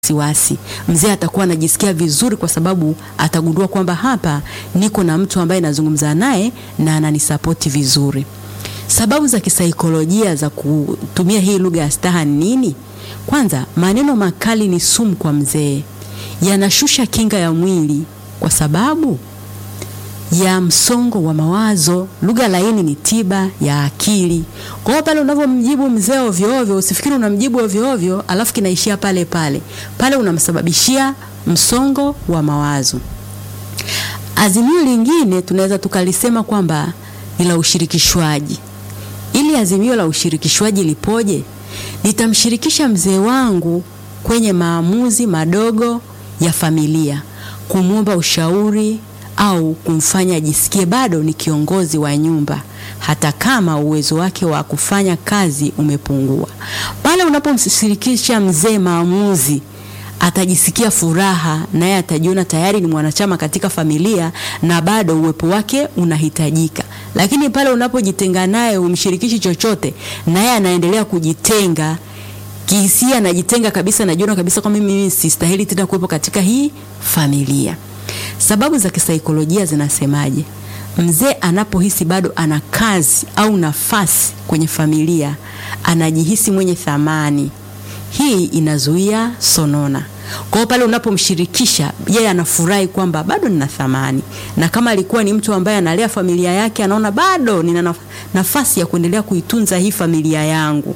wasiwasi. Mzee atakuwa anajisikia vizuri kwa sababu atagundua kwamba hapa niko na mtu ambaye nazungumza naye na ananisapoti vizuri. Sababu za kisaikolojia za kutumia hii lugha ya staha ni nini? Kwanza, maneno makali ni sumu kwa mzee, yanashusha kinga ya mwili kwa sababu ya msongo wa mawazo. Lugha laini ni tiba ya akili. Kwa hiyo pale unavyomjibu mzee ovyo ovyo, usifikiri unamjibu ovyo ovyo alafu kinaishia pale pale pale, unamsababishia msongo wa mawazo. Azimio lingine tunaweza tukalisema kwamba ni la ushirikishwaji. Ili azimio la ushirikishwaji lipoje? Nitamshirikisha mzee wangu kwenye maamuzi madogo ya familia, kumwomba ushauri au kumfanya ajisikie bado ni kiongozi wa nyumba hata kama uwezo wake wa kufanya kazi umepungua. Pale unapomshirikisha mzee maamuzi, atajisikia furaha, naye atajiona tayari ni mwanachama katika familia na bado uwepo wake unahitajika. Lakini pale unapojitenga naye, umshirikishi chochote, naye anaendelea kujitenga kihisia, anajitenga kabisa, najiona kabisa kwamba mimi sistahili tena kuwepo katika hii familia. Sababu za kisaikolojia zinasemaje? Mzee anapohisi bado ana kazi au nafasi kwenye familia, anajihisi mwenye thamani. Hii inazuia sonona. Kwa hiyo pale unapomshirikisha yeye, anafurahi kwamba bado nina thamani, na kama alikuwa ni mtu ambaye analea familia yake, anaona bado nina nafasi ya kuendelea kuitunza hii familia yangu.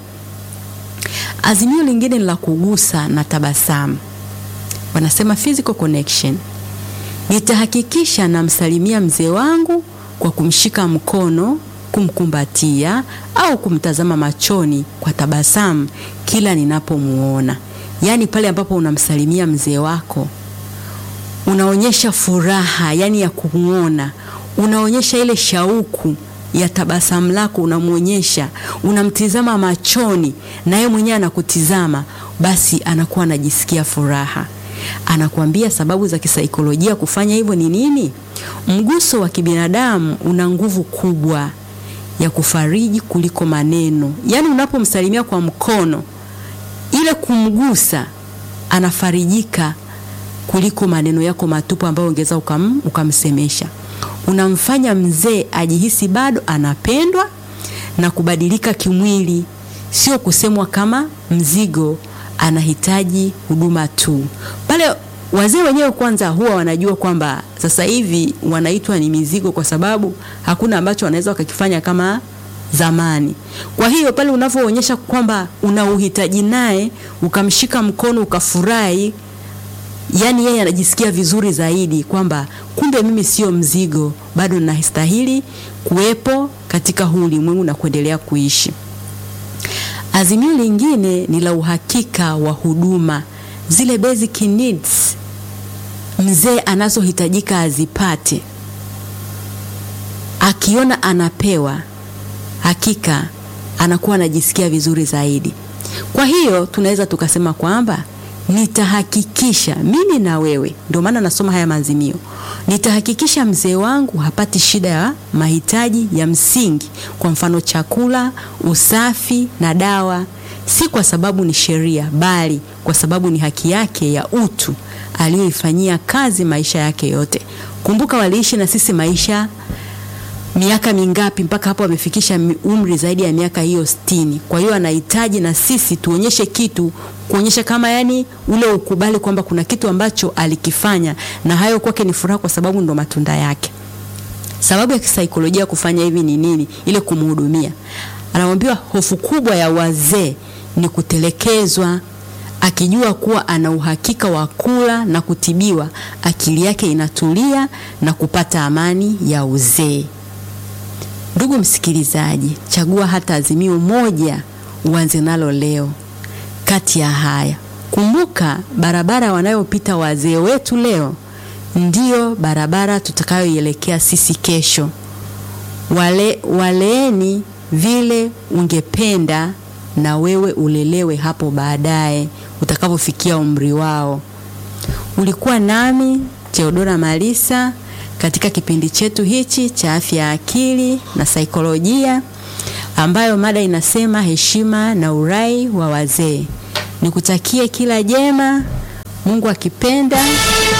Azimio lingine ni la kugusa na tabasamu, wanasema physical connection. Nitahakikisha namsalimia mzee wangu kwa kumshika mkono, kumkumbatia au kumtazama machoni kwa tabasamu kila ninapomuona. Yaani pale ambapo unamsalimia mzee wako unaonyesha furaha, yani ya kumuona, unaonyesha ile shauku ya tabasamu lako, unamwonyesha, unamtizama machoni na yeye mwenyewe anakutizama, basi anakuwa anajisikia furaha. Anakuambia sababu za kisaikolojia kufanya hivyo ni nini? Mguso wa kibinadamu una nguvu kubwa ya kufariji kuliko maneno. Yaani unapomsalimia kwa mkono, ile kumgusa, anafarijika kuliko maneno yako matupu ambayo ungeweza ukam, ukamsemesha. Unamfanya mzee ajihisi bado anapendwa na kubadilika kimwili, sio kusemwa kama mzigo anahitaji huduma tu. Pale wazee wenyewe kwanza huwa wanajua kwamba sasa hivi wanaitwa ni mizigo, kwa sababu hakuna ambacho wanaweza wakakifanya kama zamani. Kwa hiyo pale unavyoonyesha kwamba una uhitaji naye, ukamshika mkono, ukafurahi, yani yeye anajisikia vizuri zaidi kwamba kumbe mimi sio mzigo, bado nastahili kuwepo katika huu ulimwengu na kuendelea kuishi. Azimio lingine ni la uhakika wa huduma, zile basic needs mzee anazohitajika azipate. Akiona anapewa, hakika anakuwa anajisikia vizuri zaidi. Kwa hiyo tunaweza tukasema kwamba nitahakikisha mimi na wewe, ndio maana nasoma haya maazimio, nitahakikisha mzee wangu hapati shida ya mahitaji ya msingi, kwa mfano chakula, usafi na dawa, si kwa sababu ni sheria, bali kwa sababu ni haki yake ya utu aliyoifanyia kazi maisha yake yote. Kumbuka waliishi na sisi maisha miaka mingapi mpaka hapo amefikisha umri zaidi ya miaka hiyo sitini. Kwa hiyo anahitaji na sisi tuonyeshe kitu, kuonyesha kama yani ule ukubali kwamba kuna kitu ambacho alikifanya na hayo kwake ni furaha, kwa sababu ndo matunda yake. Sababu ya kisaikolojia kufanya hivi ni nini? Ile kumhudumia. Anamwambiwa hofu kubwa ya wazee ni kutelekezwa. Akijua kuwa ana uhakika wa kula na kutibiwa, akili yake inatulia na kupata amani ya uzee. Ndugu msikilizaji, chagua hata azimio moja uanze nalo leo kati ya haya. Kumbuka, barabara wanayopita wazee wetu leo ndiyo barabara tutakayoielekea sisi kesho. Wale, waleeni vile ungependa na wewe ulelewe hapo baadaye utakapofikia umri wao. Ulikuwa nami Theodora Malisa katika kipindi chetu hichi cha afya ya akili na saikolojia, ambayo mada inasema heshima na urai wa wazee. Nikutakie kila jema. Mungu akipenda